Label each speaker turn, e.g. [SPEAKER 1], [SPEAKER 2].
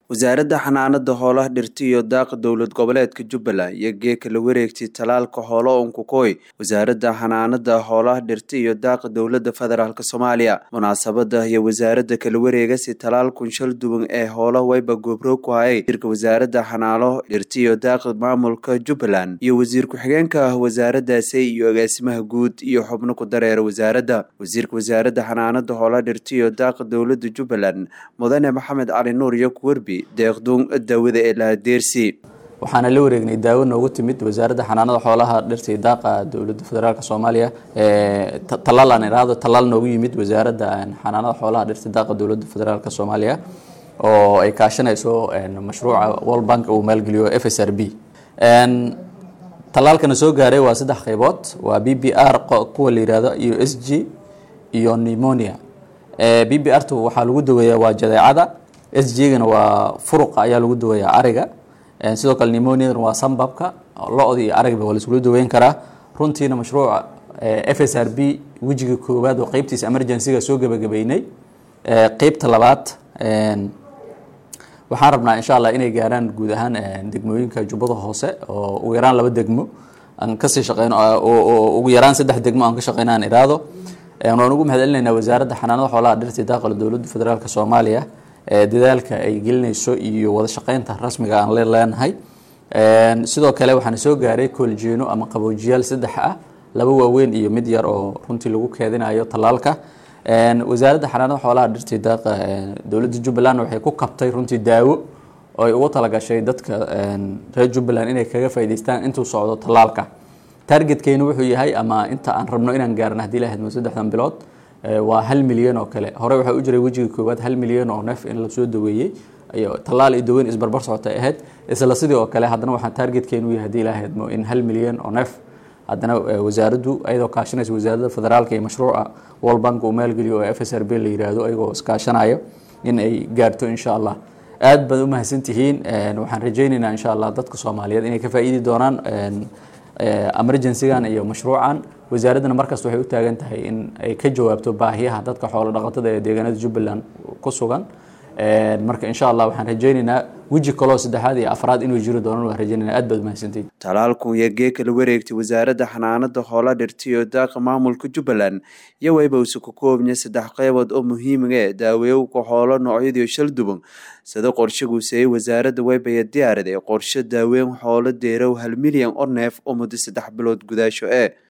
[SPEAKER 1] wasaaradda xanaanada xoolaha dhirta iyo daaqa dowlad goboleedka jubbaland iyo geeka la wareegtay talaalka xoolo unkukoy wasaaradda xanaanada xoolaha dhirta iyo daaqa dowlada federaalk soomaaliya munaasabada iyo wasaaradda kala wareegasi talaalkun shal duwan ee hoola wayba goobroog ku hayay wasiirka wasaaradda xanaano dhirta iyo daaqa maamulka jubbaland iyo wasiir ku-xigeenka ah wasaaraddaasi iyo agaasimaha guud iyo xubno ku dareera wasaaradda wasiirka wasaaradda xanaanada xoolaha dhirta iyo daaqa dowlada jubbaland mudane maxamed cali nuur iyo kuwerbi deeqduun daawada ee lahadeersi
[SPEAKER 2] waxaana la wareegnay daawo noogu timid wasaaradda xanaanada xoolaha dhirta iyo daaqa dowladda federaalk soomaaliya talaal aan iraahdo talaal noogu yimid wasaaradda xanaanada xoolaha dhirta daaqa dowladda federaalk soomaaliya oo ay kaashanayso mashruuca world bank uu maalgeliyo f s r b talaalkana soo gaaray waa saddex qaybood waa b b r kuwa la yihahdo iyo s g iyo pneumonia b b r tu waxaa lagu daweeyaa waa jadeecada s g-gana waa furuqa ayaa lagu daweeyaa ariga sidoo kale pneumoniadana waa sambabka lo-da iyo arigba waa laisula daweyn karaa runtiina mashruuca f s r b wejiga koowaad oo qeybtiisa emergencyga soo gebagabeynay qeybta labaad waxaan rabnaa insha allah inay gaaraan guud ahaan degmooyinka jubbada hoose oo ugu yaraan laba degmo aan kasii shaqeyno ugu yaraan saddex degmo aan ka shaqeyno aan iraado waan ugu mahad celinaynaa wasaaradda xanaanada xoolaha dhirta daaqala dowladda federaalk soomaaliya dadaalka ay gelinayso iyo wada shaqeynta rasmiga aan le leenahay sidoo kale waxaana soo gaaray kooljeeno ama qaboojiyaal saddex ah laba waaweyn iyo mid yar oo runtii lagu keedinayo talaalka wasaaradda xanaanada xoolaha dhirta daaqa dowladda jubbaland waxay ku kabtay runtii daawo oo ay ugu talagashay dadka reer jubbaland inay kaga faa'idaystaan intuu socdo talaalka targetkeyna wuxuu yahay ama inta aan rabno inaan gaarno haddii la hadmo saddexdan bilood waa hal milyan oo kale hore waxaa u jiray wejiga koowaad hal milyan oo neef in lasoo daweeyey talaal iyo daweyn isbarbar socotay ahayd isla sidii oo kale haddana waxaa targetkeenu yahay hadii la hadmo in hal milyan oo neef haddana wasaaraddu ayadoo kaashanaysa wasaaradda federaalka iyo mashruuca world bank uu maalgeliyo oo f s r b la yiraahdo ayagoo iskaashanayo in ay gaarto insha allah aad baad u mahadsantihiin waxaan rajaynaynaa insha allah dadka soomaaliyeed inay ka faa'iidi doonaan emergencygan iyo mashruucan wasaaraddana markasta waxay u taagan tahay in ay ka jawaabto baahiyaha dadka xoolo dhaqatada ee deegaanada jubbaland ku sugan marka insha allah waxaan rajaynaynaa weji kaloo saddexaad iyo afraad inuu jiri doonan waan rajaynayna aad baad mahadsantayd
[SPEAKER 1] talaalkun iyo geeka la wareegtay wasaaradda xanaanada xoola dhirta iyo daaqa maamulka jubbaland iyo wayba usu ka koobnya saddex qeybood oo muhiimiga ee daaweewka xoolo noocyadiio shal duban sida qorshaguuseeyey wasaaradda waybaya diyaaraday qorshe daaweyn xoolo deerow hal milyan oo neef oo muddo saddex bilood gudaasho ee